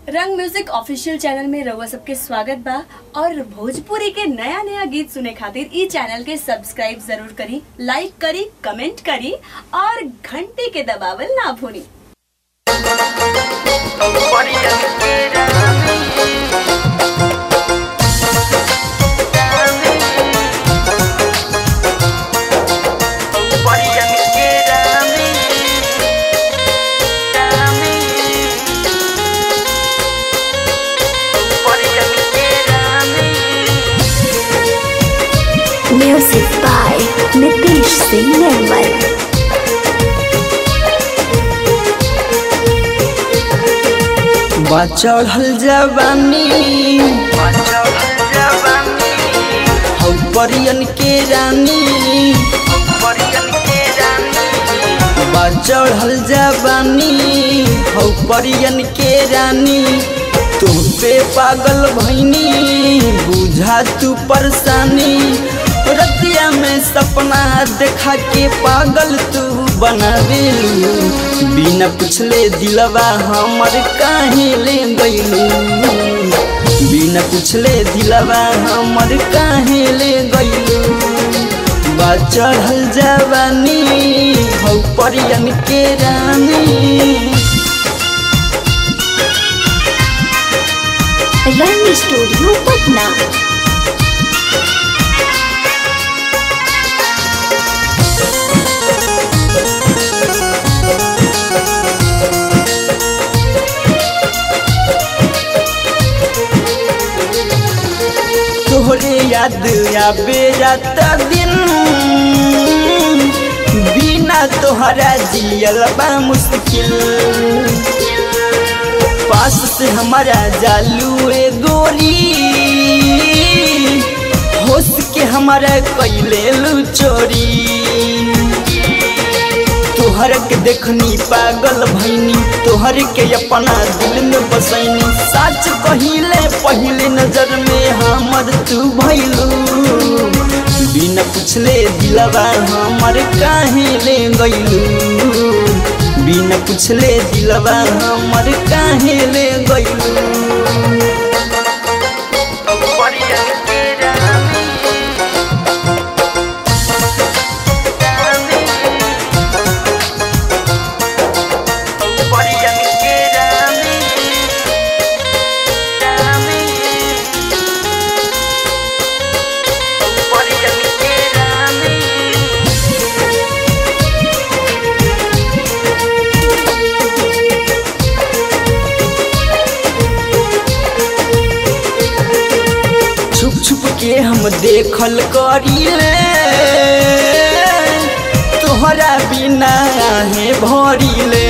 रंग music official channel में रउआ सबके स्वागत बा और भोजपुरी के नया नया गीत सुने खातिर ई चैनल के सब्सक्राइब जरूर करी लाइक करी कमेंट करी और घंटी के दबावल ना भूली Music by Nitish Singh Nirmal. चढ़ल जवानी हौ परियन के रानी बा चढ़ल जवानी हौ परियन के रानी तुम पे पागल भैनी बुझा तू परेशानी रतिया में सपना देखा के पागल तू बनावेलू बिना पूछले दिलवा हमर काहे ले गइलू बिना पूछले दिलवा हमर काहे ले गइलू बा चढ़ल जवानी हौ परियन के रानी रंग स्टूडियो पटना तोहरे याद आबे जाता दिन बिना तोहरा जियल बा मुश्किल पास से हमारा जालू ए गोरी होश के हमारा कैले लू चोरी तोहर के देखनी पागल भैनी तोहर के अपना दिल में बसैनी सच कहिले पहले नजर में हमर तू भैलू बिना पूछले दिलवा हमर काहे ले गइलू बिना पूछले दिलवा हमर काहे ले गइलू छुप छुप के हम देखल करीले तोहरा बिना आहे भरिले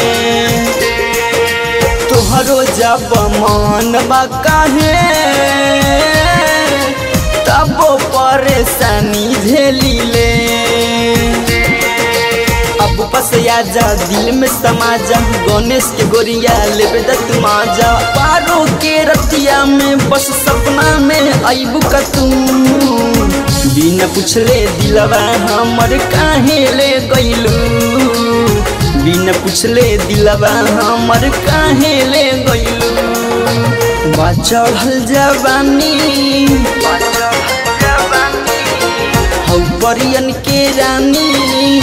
तोहरो जब मन बा काहे तब परेशानी झेलिले अब बस आजा दिल में समा जा गणेश के गोरिया लेबे दत माजा पारो के रतिया में बस सपना में आईबू का तू बिना पूछले दिलवा हमर काहे ले गइलू बिना पूछले दिलवा हमर काहे ले गइलू बा चढ़ल जवानी हौ परियन के रानी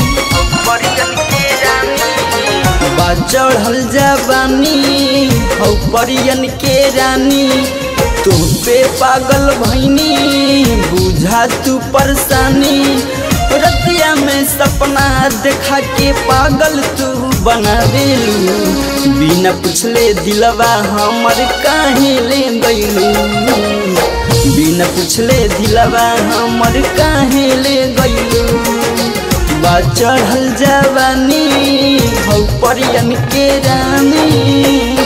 बा चढ़ल जवानी हौ परियन के रानी तुम पे पागल भैनी बुझा तू परेशानी रतिया में सपना देखा के पागल तू बना देलू बिना पूछले दिलवा हमर काहे ले गइलू बिना पूछले दिलवा हमर काहे ले गइलू बा चढ़ल जवानी हौ परियन के रानी